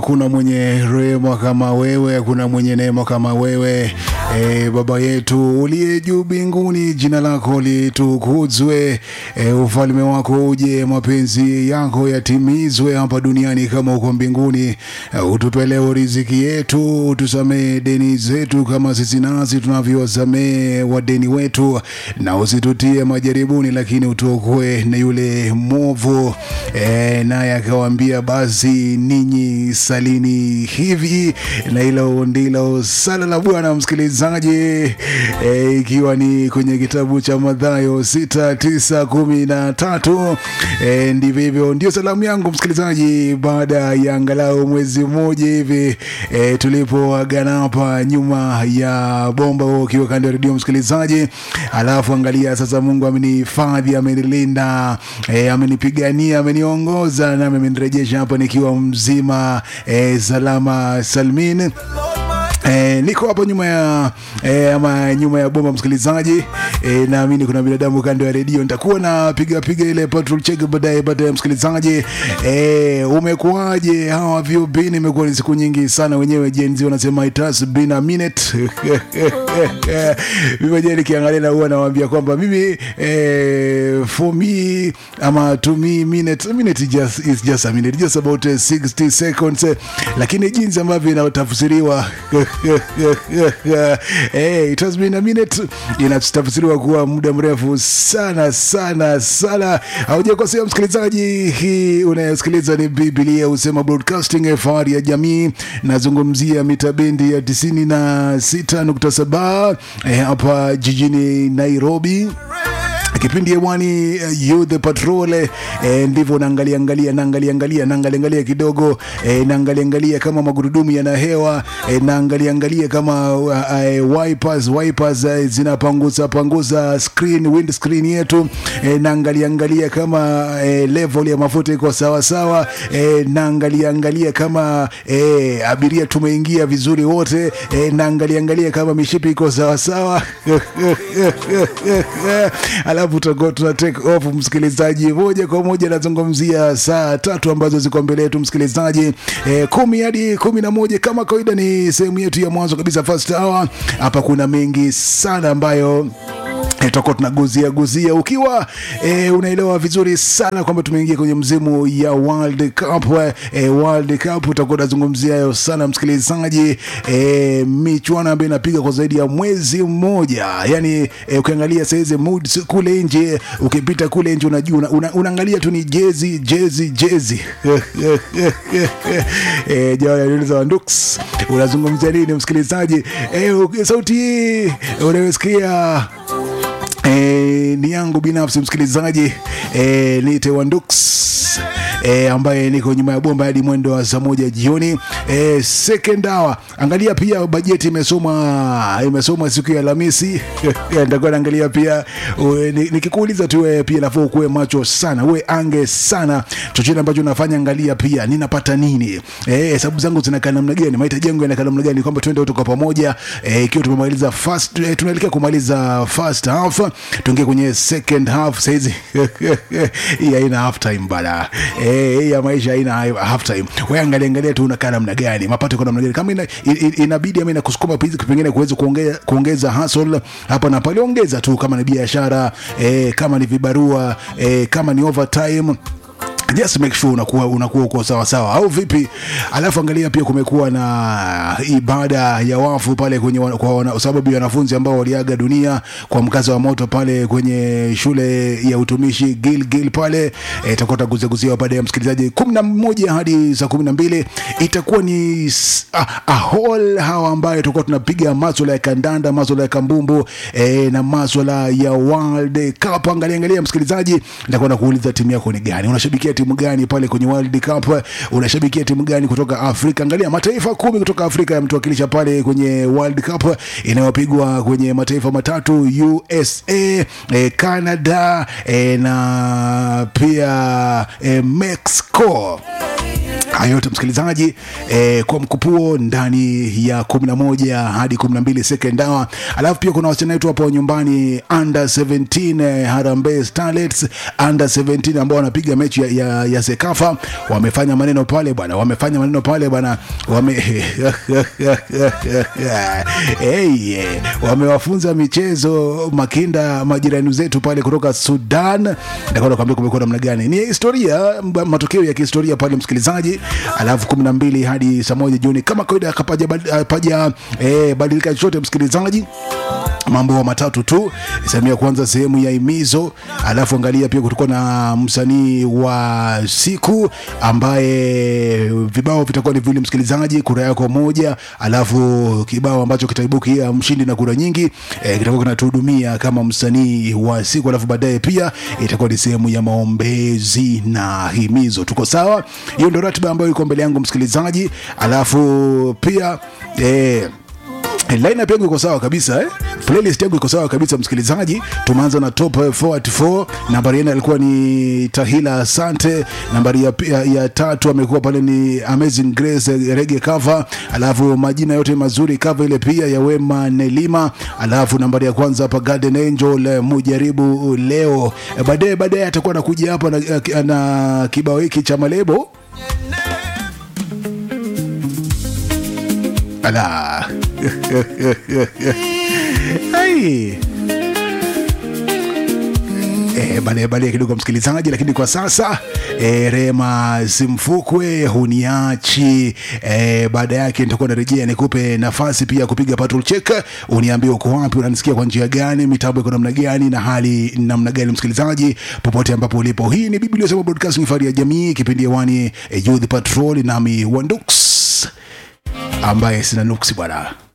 kuna mwenye rehema kama wewe, kuna mwenye neema kama wewe. E, Baba yetu uliye juu mbinguni, jina lako litukuzwe. E, ufalme wako uje, mapenzi yako yatimizwe hapa duniani kama uko mbinguni. E, utupe leo riziki yetu, utusamee deni zetu kama sisi nasi tunavyowasamee wadeni wetu, na usitutie majaribuni, lakini utuokoe na yule mwovu. E, naye akawaambia basi ninyi salini hivi, na hilo ndilo sala la Bwana msikilizaji, e, ikiwa ni kwenye kitabu cha Mathayo sita tisa kumi na tatu. E, ndivyo hivyo, ndio salamu yangu msikilizaji, baada ya angalau mwezi mmoja hivi e, tulipoagana hapa nyuma ya bomba, wewe ukiwa kando ya redio msikilizaji, alafu angalia sasa, Mungu amenihifadhi, amenilinda, e, amenipigania, ameniongoza na amenirejesha hapa nikiwa mzima e, salama salmin. E, niko hapo nyuma ya e, ama nyuma ya bomba msikilizaji. E, naamini kuna binadamu kando ya redio, nitakuwa na piga piga ile patrol check baadaye baadaye msikilizaji. E, umekuwaje? How have you been? Imekuwa ni siku nyingi sana, wenyewe Gen Z wanasema it has been a minute. Mimi mwenyewe nikiangalia na huwa nawaambia kwamba mimi eh, for me ama to me minute a minute is just, is just a minute just about eh, 60 seconds eh, lakini jinsi ambavyo inatafsiriwa eh, it has been a minute inatafsiriwa kuwa muda mrefu sana sana sana. Haujakosea msikilizaji, hii unayosikiliza ni Biblia husema broadcasting, fahari ya jamii. Nazungumzia mita bendi ya tisini na sita nukta saba eh, hapa jijini Nairobi kipindi hewani uh, youth patrol eh, ndivyo naangalia angalia naangalia angalia naangalia angalia kidogo eh, naangalia angalia kama magurudumu yana hewa eh, naangalia angalia kama uh, uh, wipers wipers uh, zinapanguza panguza screen wind screen yetu eh, naangalia angalia kama eh, level ya mafuta iko sawa sawa eh, naangalia angalia kama eh, abiria tumeingia vizuri wote eh, naangalia angalia kama mishipi iko sawa sawa alafu tutakuwa tuna take off msikilizaji, moja kwa moja. Nazungumzia saa tatu ambazo ziko mbele yetu msikilizaji, e, kumi hadi kumi na moja kama kawaida, ni sehemu yetu ya mwanzo kabisa, first hour. Hapa kuna mengi sana ambayo tutakuwa tunaguzia guzia ukiwa e, unaelewa vizuri sana kwamba tumeingia kwenye mzimu ya World Cup e, World Cup utakuwa unazungumzia hayo sana msikilizaji e, michuano ambayo inapiga kwa zaidi ya mwezi mmoja yani e, ukiangalia saizi moods kule nje ukipita kule nje unajua una, una, unaangalia tu ni jezi jezi jezi e, jawani aliuliza Wandux unazungumzia nini msikilizaji e, sauti hii unayosikia E, ni yangu binafsi msikilizaji e, ni Tewandux e, ambaye niko nyuma ya bomba hadi mwendo wa saa moja jioni e, second hour. Angalia pia bajeti imesoma imesoma siku ya Alhamisi nitakuwa naangalia pia nikikuuliza tu wewe pia nafaa ukuwe macho sana, uwe ange sana, chochote ambacho unafanya angalia pia ninapata nini, hesabu e, zangu zinakaa namna gani, mahitaji yangu yanakaa namna gani, kwamba twende wote kwa pamoja ikiwa e, tumemaliza first e, tunaelekea kumaliza first half tuingie kwenye second half saizi hii haina half time bana eh hii ya maisha haina half time wewe angalia angalia tu unakaa namna gani mapato kwa namna gani kama ina, in, inabidi ama inakusukuma pengine kuweza kuongeza kuongeza hustle hapa na pale ongeza tu kama ni biashara eh, kama ni vibarua eh, kama ni overtime just make sure unakuwa unakuwa uko sawa sawa au vipi alafu angalia pia kumekuwa na ibada ya wafu pale kwenye kwa wana, sababu ya wanafunzi ambao waliaga dunia kwa mkaza wa moto pale kwenye shule ya utumishi Gilgil pale itakuwa e, taguzaguzia baada ya msikilizaji kumi na moja hadi saa kumi na mbili itakuwa ni a, a hall hawa ambayo tutakuwa tunapiga maswala ya kandanda maswala ya kambumbu e, na maswala ya World Cup angalia angalia msikilizaji nitakuwa nakuuliza timu yako ni gani unashabikia timu gani pale kwenye World Cup? Unashabikia timu gani kutoka Afrika? Angalia mataifa kumi kutoka Afrika yametuwakilisha pale kwenye World Cup inayopigwa kwenye mataifa matatu USA, eh, Canada eh, na pia eh, Mexico Hayo yote msikilizaji, eh, kwa mkupuo ndani ya 11 hadi 12 second hour. Alafu pia kuna wasichana wetu hapo nyumbani under 17 eh, Harambee Starlets under 17 ambao wanapiga mechi ya, ya, ya Sekafa wamefanya maneno pale bwana, wamefanya maneno pale bwana, wame hey, eh, wamewafunza michezo makinda majirani zetu pale kutoka Sudan. Nitakwenda kuambia kumekuwa namna gani, ni historia, m- matokeo ya kihistoria pale msikilizaji. Alafu kumi na mbili hadi saa moja jioni kama kawaida, kapaja paja eh, badilika chochote msikilizaji mambo matatu tu. Sehemu ya kwanza, sehemu ya imizo, alafu angalia pia kutakuwa na msanii wa siku ambaye vibao vitakuwa ni vile msikilizaji, kura yako moja, alafu kibao ambacho kitaibukia mshindi na kura nyingi e, kitakuwa kinatuhudumia kama msanii wa siku, alafu baadaye pia itakuwa ni sehemu ya maombezi na himizo. Tuko sawa? Hiyo ndio ratiba ambayo iko mbele yangu msikilizaji, alafu pia eh, lineup yangu iko sawa kabisa eh? playlist yangu iko sawa kabisa msikilizaji tumeanza na top 44 nambari ene alikuwa ni tahila asante nambari ya, ya, ya tatu amekuwa pale ni amazing grace eh, rege cover alafu majina yote mazuri cover ile pia ya wema nelima alafu nambari ya kwanza hapa garden angel eh, mujaribu leo Eh, baadaye baadaye atakuwa anakuja hapa na, na kibao hiki cha malebo ala Ai. Eh, baadaye baadaye kidogo msikilizaji, lakini kwa sasa eh, Rema Simfukwe huniachi. Eh, baada yake nitakuwa narejea nikupe nafasi pia kupiga patrol check, uniambie uko wapi, unanisikia kwa njia gani, mitambo iko namna gani na hali namna gani, msikilizaji popote ambapo ulipo. Hii ni Biblia Sema Broadcasting, fahari ya jamii, kipindi hewani eh, Youth Patrol, nami Wandux ambaye sina nuksi bwana.